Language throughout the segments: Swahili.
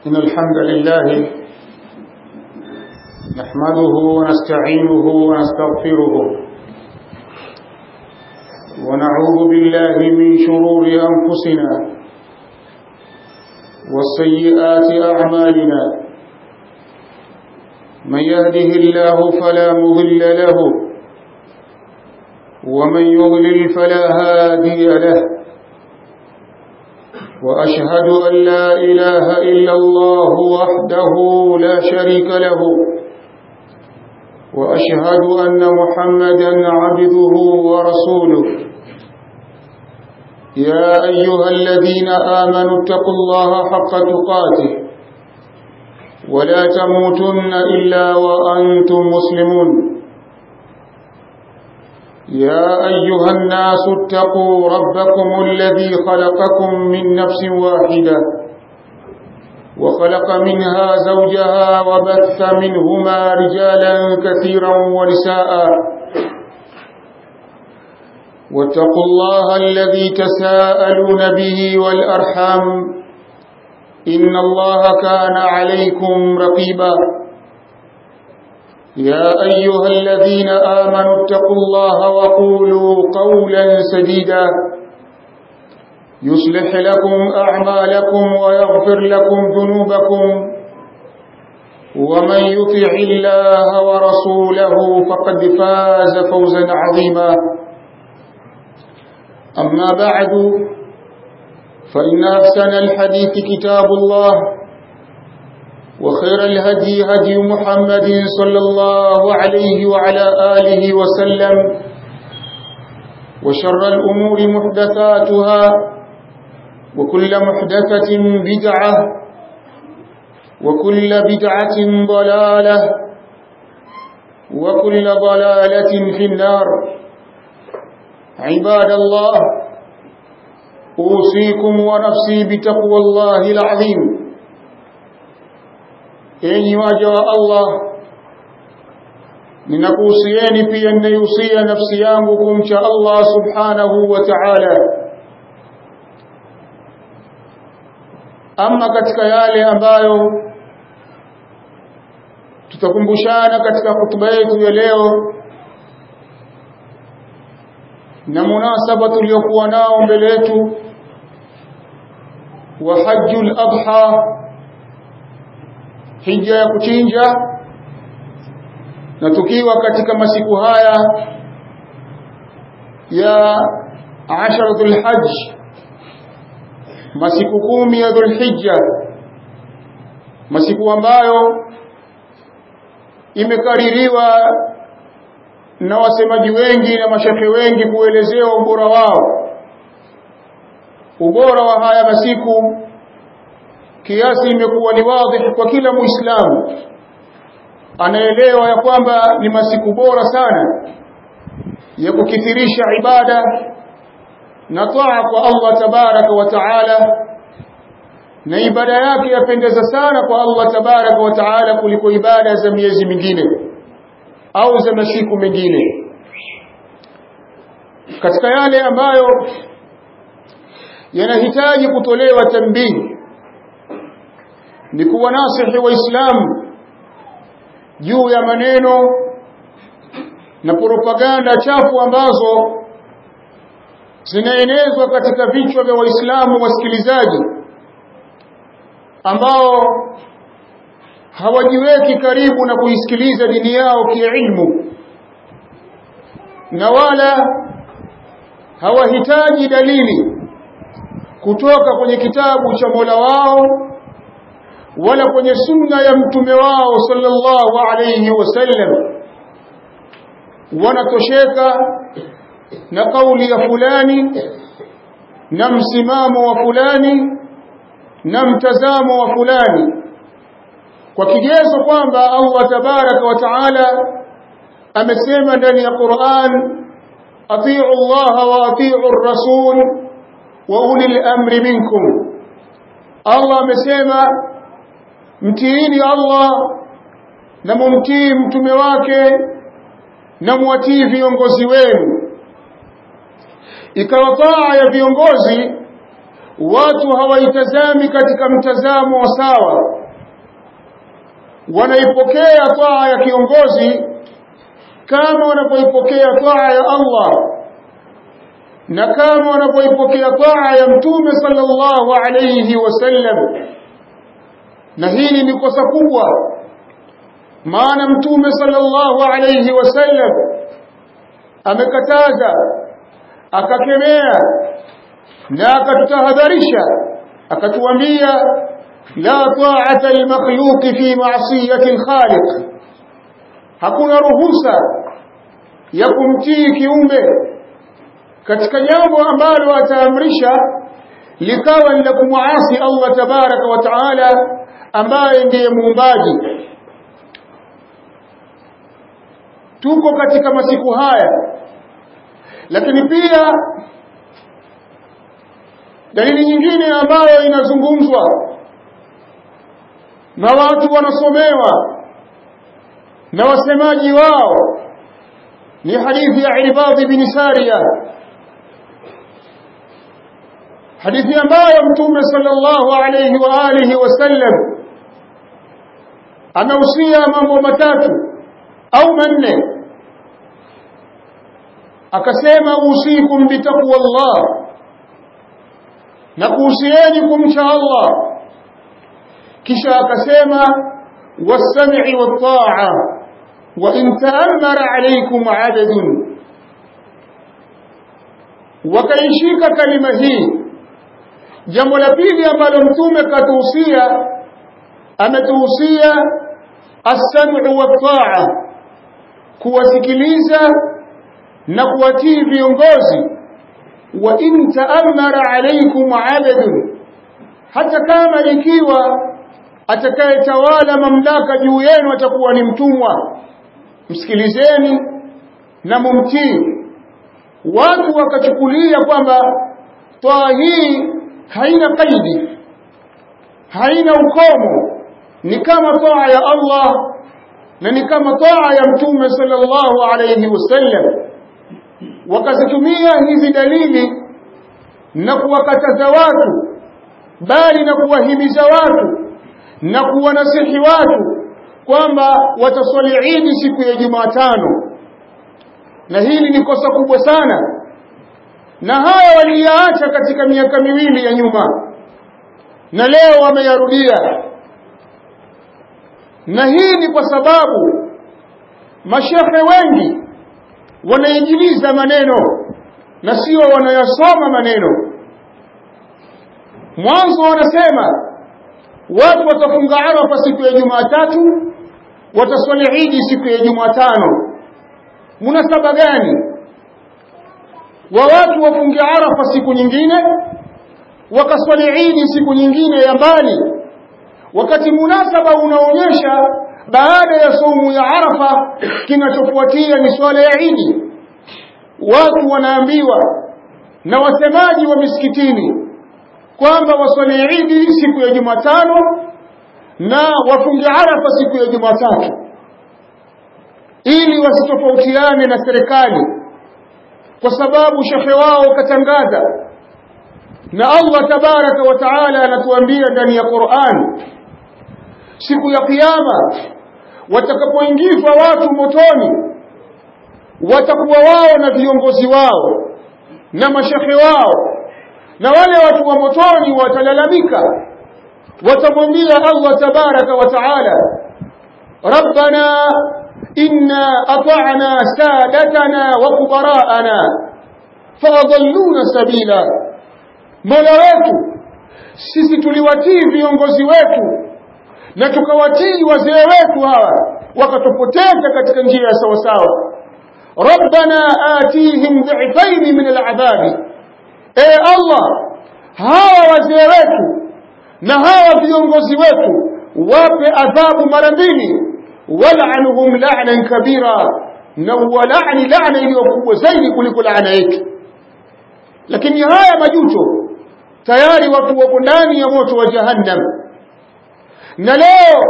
إن الحمد لله نحمده ونستعينه ونستغفره ونعوذ بالله من شرور أنفسنا والسيئات أعمالنا من يهده الله فلا مضل له ومن يضلل فلا هادي له وأشهد أن لا إله إلا الله وحده لا شريك له وأشهد أن محمدا عبده ورسوله يا أيها الذين آمنوا اتقوا الله حق تقاته ولا تموتن إلا وأنتم مسلمون يا أيها الناس اتقوا ربكم الذي خلقكم من نفس واحدة وخلق منها زوجها وبث منهما رجالا كثيرا ونساء واتقوا الله الذي تساءلون به والأرحام إن الله كان عليكم رقيبا يا أيها الذين آمنوا اتقوا الله وقولوا قولا سديدا يصلح لكم أعمالكم ويغفر لكم ذنوبكم ومن يطع الله ورسوله فقد فاز فوزا عظيما أما بعد فإن أحسن الحديث كتاب الله وخير الهدي هدي محمد صلى الله عليه وعلى آله وسلم وشر الأمور محدثاتها وكل محدثة بدعة وكل بدعة ضلالة وكل ضلالة في النار عباد الله أوصيكم ونفسي بتقوى الله العظيم enyi waja wa Allah ninakuhusieni pia ninaihusia nafsi yangu kumcha Allah subhanahu wa ta'ala ama katika yale ambayo tutakumbushana katika hutuba yetu ya leo na munasaba tuliokuwa nao mbele yetu wa hajjul adha hija ya kuchinja na tukiwa katika masiku haya ya asharatul hajj masiku kumi ya dhulhijja masiku ambayo imekaririwa na wasemaji wengi na mashekhe wengi kuelezea ubora wao ubora wa haya masiku kiasi imekuwa ni wazi kwa kila muislamu anaelewa ya kwamba ni masiku bora sana ya kukithirisha ibada na taa kwa Allah tabaraka wa taala na ibada yake yapendeza sana kwa Allah tabaraka wa taala kuliko ibada za miezi mingine au za masiku mengine katika yale ambayo yanahitaji kutolewa tambii ni kuwanasihi waislamu juu ya maneno na propaganda chafu ambazo zinaenezwa katika vichwa vya waislamu wasikilizaji ambao hawajiweki karibu na kuisikiliza dini yao kiilmu na wala hawahitaji dalili kutoka kwenye kitabu cha Mola wao wala kwenye sunna ya mtume wao sallallahu alayhi wasallam wanatosheka na kauli ya fulani na msimamo wa fulani na mtazamo wa fulani kwa kigezo kwamba Allah tabaraka wa taala amesema ndani ya Qur'an atiu Allah wa atiu ar-rasul wa ulil amri minkum Allah amesema mtiini Allah na mumtii mtume wake na muwatii viongozi wenu ikawa taa ya viongozi watu hawaitazami katika mtazamo wa sawa wanaipokea taa ya kiongozi kama wanapoipokea taa ya Allah na kama wanapoipokea taa ya mtume sallallahu alayhi wasallam na hili ni kosa kubwa maana mtume sallallahu alayhi wasallam amekataza akakemea na akatutahadharisha akatuambia la ta'ata al-makhluq fi ma'siyati al-khaliq hakuna ruhusa ya kumtii kiumbe katika jambo ambalo ataamrisha likawa ni la kumwasi Allah tabaraka wa taala ambaye ndiye muumbaji tuko katika masiku haya lakini pia dalili nyingine ambayo inazungumzwa na watu wanasomewa na wasemaji wao ni hadithi ya Irbad bin Sariya hadithi ambayo mtume sallallahu alayhi wa alihi wasallam anahusia mambo matatu au manne akasema usikum bitaqwa Allah na kuhusieni kumcha Allah kisha akasema was-sam'i wat-ta'a wa in ta'ammara alaykum 'adadun wakaishika kalima hii jambo la pili ambalo mtume katuhusia ametuhusia as-sam'u wat-ta'a kuwasikiliza na kuwatii viongozi wa in ta'ammara alaykum 'adadun hata kama ikiwa atakayetawala mamlaka juu yenu atakuwa ni mtumwa msikilizeni na mumtii watu wakachukulia kwamba toa hii haina kaidi haina ukomo ni kama toa ya Allah na ni kama toa ya mtume sallallahu alayhi wasallam wakazitumia hizi dalili na kuwakataza watu bali na kuwahimiza watu na kuwanasihi watu kwamba wataswali Idi siku ya Jumatano na hili ni kosa kubwa sana na haya waliyaacha katika miaka miwili ya nyuma na leo wameyarudia na hii ni kwa sababu mashehe wengi wanainjiliza maneno na sio wanayasoma maneno mwanzo wanasema watu watafunga Arafa siku ya Jumatatu wataswali Idi siku ya Jumatano munasaba gani wa watu wafunge Arafa siku nyingine wakaswali Idi siku nyingine ya mbali wakati munasaba unaonyesha baada ya saumu ya Arafa kinachofuatia ni swala ya Idi watu wanaambiwa na wasemaji wa misikitini kwamba waswali Idi siku ya Jumatano na wafunge Arafa siku ya Jumatatu ili wasitofautiane na serikali kwa sababu shekhe wao katangaza na Allah tabaraka wa taala anatuambia ndani ya Qur'an siku ya kiyama watakapoingizwa watu motoni watakuwa wao na viongozi wao na mashekhe wao na wale watu wa motoni watalalamika watamwambia Allah tabaraka wa taala rabbana inna ata'na sadatana wa kubara'ana faadalluna sabila mola wetu sisi tuliwatii viongozi wetu na tukawatii wazee wetu hawa wakatupoteza katika njia ya sawasawa rabbana atihim dhifaini min al'adhabi e allah hawa wazee wetu na hawa viongozi wetu wape adhabu mara mbili wal'anhum la'nan kabira na walani laana iliyokubwa zaidi kuliko laana yetu lakini haya majuto tayari watu wako ndani ya moto wa jahannam na leo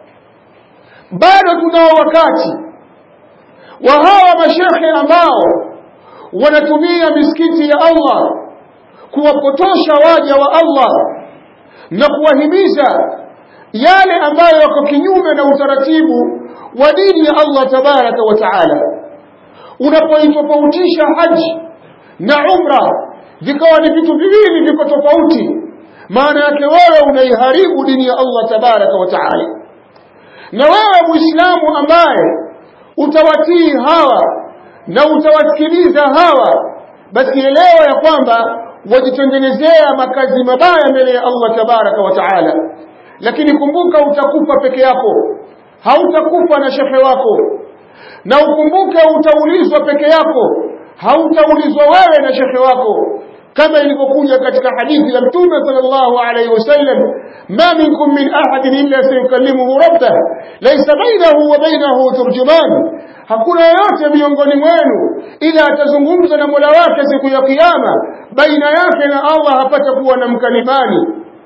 bado tunao wakati wa hawa mashekhe ambao wanatumia misikiti ya Allah kuwapotosha waja wa Allah na kuwahimiza yale ambayo yako kinyume na utaratibu wa dini ya Allah tabaraka wa taala unapoitofautisha haji na umra vikawa ni vitu viwili viko tofauti maana yake wewe unaiharibu dini ya Allah tabaraka wa taala na wewe muislamu ambaye utawatii hawa na utawasikiliza hawa basi elewa ya kwamba wajitengenezea makazi mabaya mbele ya Allah tabaraka wa taala lakini kumbuka utakufa peke yako hautakufa na shehe wako na ukumbuke utaulizwa peke yako hautaulizwa wewe na shehe wako kama ilivyokuja katika hadithi ya mtume sallallahu alayhi wasallam ma minkum min ahadin illa sayukallimuhu rabbah laysa bainahu wa bainahu turjuman hakuna yoyote miongoni mwenu ila atazungumza na Mola wake siku ya kiyama baina yake na Allah hapata kuwa na mkalimani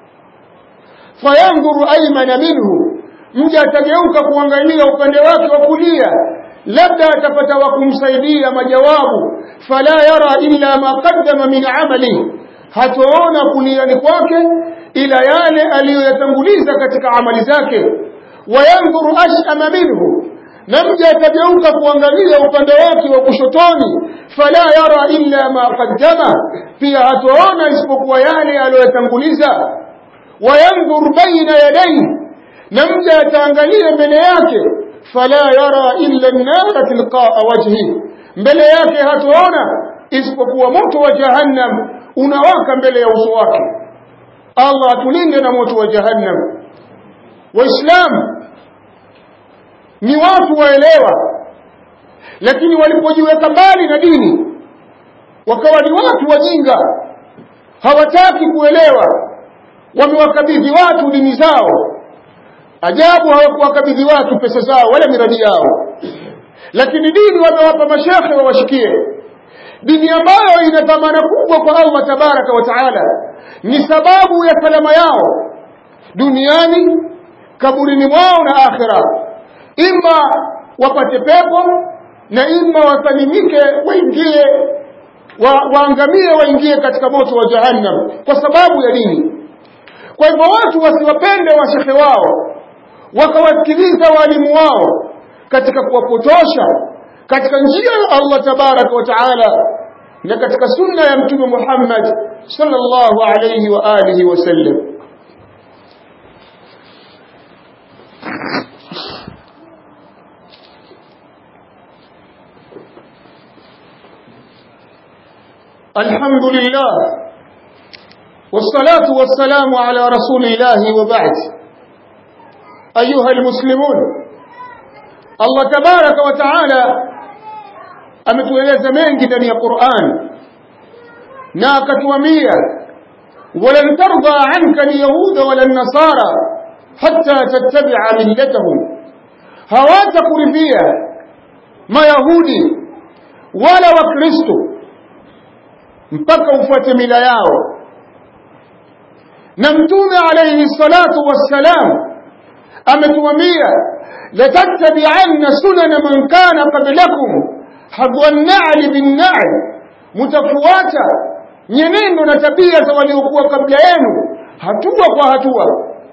fayanzuru aymana minhu mja atageuka kuangalia upande wake wa kulia labda atapata wa kumsaidia majawabu fala yara illa ma qaddama min amali hataona kuliani kwake ila yale aliyoyatanguliza katika amali zake wayanzuru ashama minhu na mja atageuka kuangalia upande wake wa kushotoni fala yara illa ma qaddama pia hataona isipokuwa yale aliyoyatanguliza wayanzur baina yadayhi na mja ataangalia mbele yake fala yara illa an-nar tilqa'a wajhi mbele yake hataona isipokuwa moto wa jahannam unawaka mbele ya uso wake Allah atulinde na moto wa jahannam waislamu ni watu waelewa lakini walipojiweka mbali na dini wakawa ni watu wajinga hawataki kuelewa wamewakabidhi watu dini zao ajabu hawakuwakabidhi watu pesa zao wala miradi yao lakini dini wamewapa mashekhe wawashikie dini ambayo ina dhamana kubwa kwa Allah tabaraka wa taala ni sababu ya salama yao duniani kaburini mwao na akhira ima wapate pepo na ima wasalimike waingie wa, waangamie waingie katika moto wa jahannam kwa sababu ya dini kwa hivyo watu wasiwapende washehe wao wakawasikiliza walimu wao katika kuwapotosha katika njia ya Allah tabaraka wa taala na katika sunna ya mtume Muhammad sallallahu alayhi wa alihi wasallam الحمد لله والصلاة والسلام على رسول الله وبعد أيها المسلمون الله تبارك وتعالى ametueleza mengi ndani ya Qur'an na akatuambia walan tarda anka alyahuda wala nasara hatta tattabi'a millatahum hawatakuridhia mayahudi wala wakristo mpaka ufuate mila yao na mtume alayhi salatu wassalam ametuambia latattabi'anna sunana man kana qablakum hadwa an-na'li bin-na'l mutafuata nyenendo na tabia za waliokuwa kabla yenu hatua kwa hatua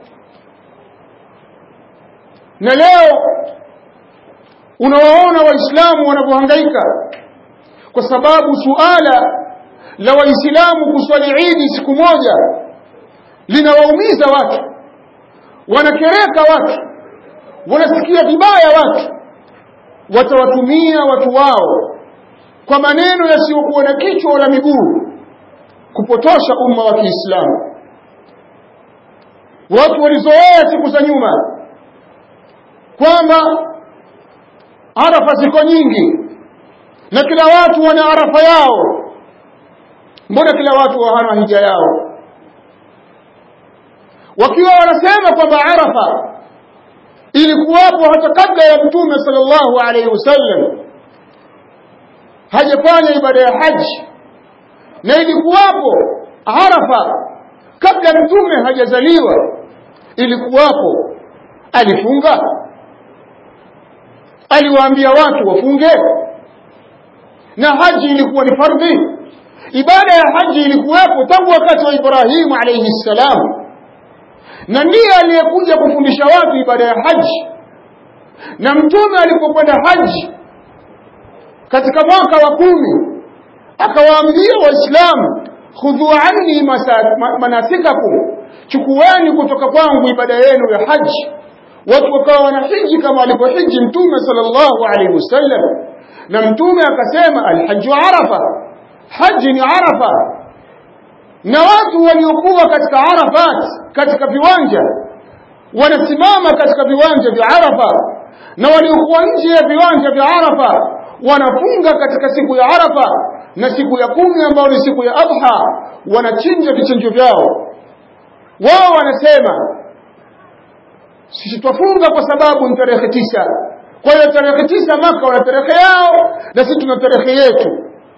na leo unawaona waislamu wanavyohangaika kwa sababu suala la waislamu kuswali idi siku moja linawaumiza watu wanakereka watu wanasikia vibaya watu watawatumia watu wao kwa maneno yasiyokuwa na kichwa wala miguu kupotosha umma wa Kiislamu watu walizoea siku za nyuma kwamba arafa ziko nyingi na kila watu wana arafa yao mbona kila watu hawana hija yao wakiwa wanasema kwamba arafa ilikuwapo hata kabla ya mtume sallallahu alaihi wasallam hajafanya ibada ya haji na ilikuwapo arafa kabla mtume hajazaliwa ilikuwapo alifunga aliwaambia watu wafunge na haji ilikuwa ni fardhi ibada ya haji ilikuwepo tangu wakati wa Ibrahimu alayhi salam na ndiye aliyekuja kufundisha watu ibada ya haji na mtume alipokwenda haji katika mwaka wa kumi akawaambia waislamu khudhu anni manasikakum chukueni kutoka kwangu ibada yenu ya haji watu wakawa wanahiji kama alivyohiji mtume sallallahu alaihi wasallam na mtume akasema alhaju arafa haji ni arafa na watu waliokuwa katika arafat katika viwanja wanasimama katika viwanja vya arafa na waliokuwa nje ya viwanja vya arafa wanafunga katika siku ya arafa na siku ya kumi ambayo ni siku ya adha wanachinja vichinjo vyao wao wanasema sisi twafunga kwa sababu ni tarehe tisa kwa hiyo tarehe tisa maka wana tarehe yao na sisi tuna tarehe yetu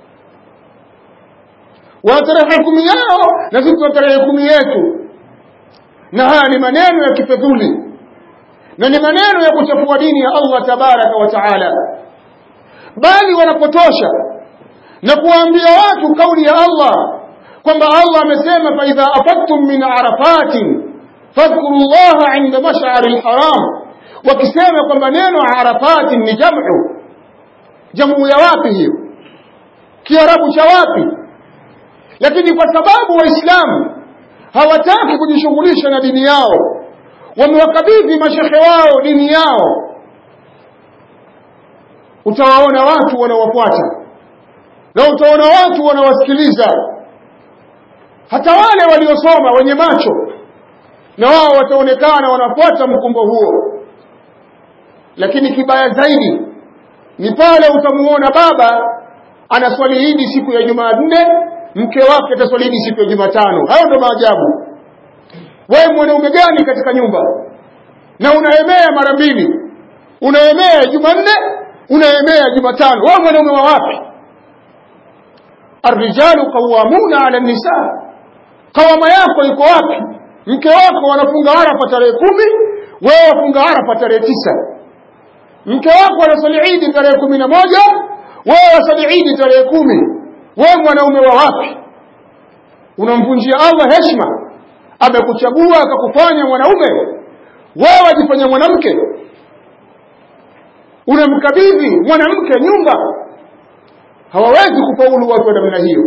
wana tarehe kumi yao na sisi tuna tarehe kumi yetu na haya ni maneno ya kifedhuli na ni maneno ya kuchafua dini ya Allah tabaraka wa taala bali wanapotosha na kuwaambia watu kauli ya Allah kwamba Allah amesema fa idha afattum min arafatin fadhkuru llaha inda mash'ari alharam wakisema kwamba neno arafatin ni jamu jamu ya wapi hiyo kiarabu cha wapi lakini kwa sababu waislamu hawataki kujishughulisha na dini yao wamewakabidhi mashekhe wao dini yao utawaona watu wanawafuata na utaona watu wanawasikiliza hata wale waliosoma wenye macho na wao wataonekana wanafuata mkumbo huo lakini kibaya zaidi ni pale utamuona baba anaswali idi siku ya Jumanne mke wake ataswali idi siku ya Jumatano hayo ndo maajabu wewe mwanaume gani katika nyumba na unaemea mara mbili unaemea Jumanne unaemea Jumatano wewe mwanaume wa wapi arrijalu qawwamuna ala nisa kawama yako iko wapi mke wako wanafunga arafa tarehe kumi wewe wafunga arafa tarehe tisa mke wako anasali idi tarehe kumi na moja wewe wasali idi tarehe kumi wewe mwanaume wa wapi unamvunjia Allah heshima amekuchagua akakufanya mwanaume wewe wajifanya mwanamke unamkabidhi mwanamke nyumba hawawezi kufaulu watu wa namna hiyo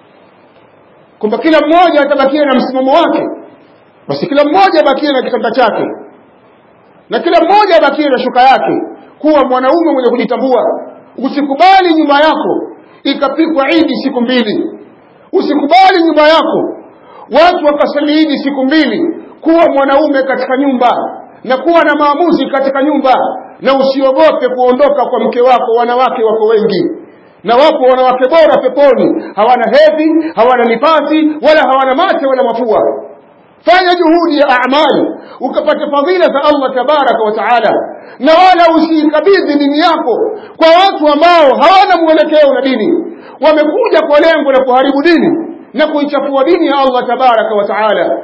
kwamba kila mmoja atabakia na msimamo wake basi kila mmoja abakie na kitanda chake na kila mmoja abakie na shuka yake kuwa mwanaume mwenye kujitambua usikubali nyumba yako ikapikwa idi siku mbili usikubali nyumba yako watu wakasali idi siku mbili kuwa mwanaume katika nyumba na kuwa na maamuzi katika nyumba na usiogope kuondoka kwa mke wako wanawake wako wengi na wapo wanawake bora peponi hawana hedhi hawana nifasi wala hawana mate wala mafua fanya juhudi ya amali ukapata fadhila za Allah tabaraka wa taala na wala usiikabidhi dini yako kwa watu ambao hawana mwelekeo na dini wamekuja kwa lengo la kuharibu dini na kuichafua dini ya Allah tabaraka wa taala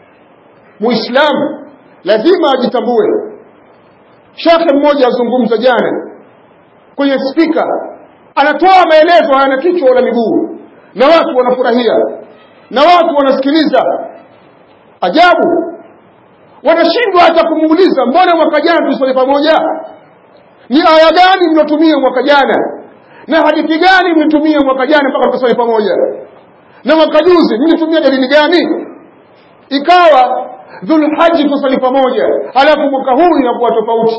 muislamu lazima ajitambue shekhe mmoja azungumza jana kwenye spika anatoa maelezo hayana kichwa wala miguu na watu wanafurahia na watu wanasikiliza ajabu wanashindwa hata kumuuliza mbona mwaka jana tulisali pamoja ni aya gani mliotumia mwaka jana na hadithi gani mlitumia mwaka jana mpaka tukasali pamoja na mwaka juzi mlitumia dalili gani ikawa dhulhaji tusali pamoja halafu mwaka huu inakuwa tofauti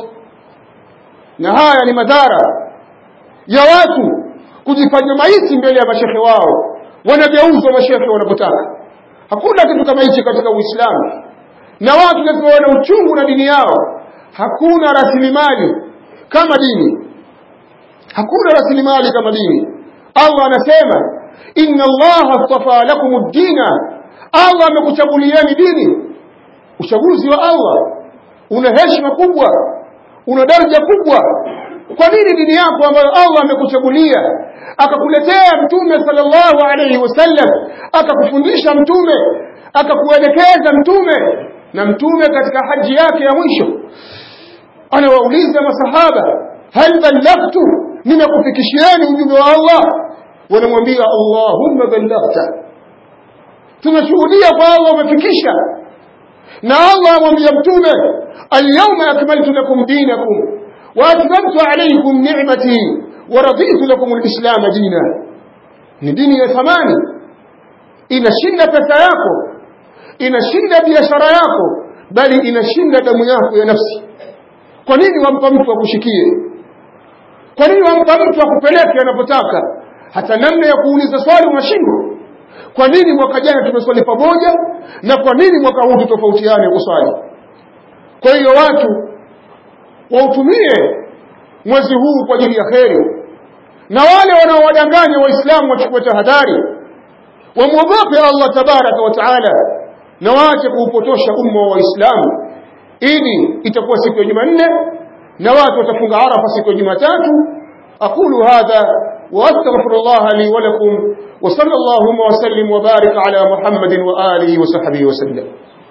na haya ni madhara ya watu kujifanya maiti mbele ya mashehe wao wanageuzwa mashehe wanapotaka hakuna kitu kama hichi katika uislamu na watu lazima wana uchungu na dini yao hakuna rasilimali kama dini hakuna rasilimali kama dini allah anasema inna allaha astafa lakum ad-dina allah amekuchagulieni dini uchaguzi wa allah una heshima kubwa una daraja kubwa kwa nini dini yako ambayo Allah amekuchagulia akakuletea mtume sallallahu alayhi wasallam akakufundisha mtume akakuelekeza mtume na mtume katika haji yake ya mwisho anawauliza masahaba hal ballaghtu nimekufikishieni ujumbe wa Allah wanamwambia Allahumma ballaghta tunashuhudia kwa Allah umefikisha na Allah amwambia mtume alyawma akmaltu lakum dinakum wa atmamtu alaykum ni'mati wa raditu lakum alislam dina ni dini ya thamani inashinda pesa yako inashinda biashara yako bali inashinda damu yako ya nafsi kwa nini wampa mtu akushikie kwa nini wampa mtu akupeleke anapotaka hata namna ya kuuliza swali unashindwa kwa nini mwaka jana tumeswali pamoja na kwa nini mwaka huu tutofautiane kuswali kwa hiyo watu wautumie mwezi huu kwa ajili ya kheri na wale wanaowadanganya waislamu wachukue tahadhari wamwogope Allah tabaraka wa taala na waache kuupotosha umma wa waislamu ili itakuwa siku ya Jumanne na watu watafunga Arafa siku ya Jumatatu aqulu hadha واستغفر الله لي ولكم وصلى اللهم وسلم وبارك على محمد واله وصحبه وسلم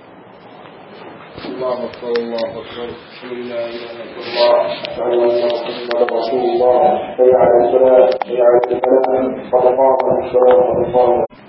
الله اكبر الله اكبر اشهد ان لا اله الا الله اشهد ان محمدا رسول الله حي على الصلاه حي على الفلاح قد قامت الصلاه قد قامت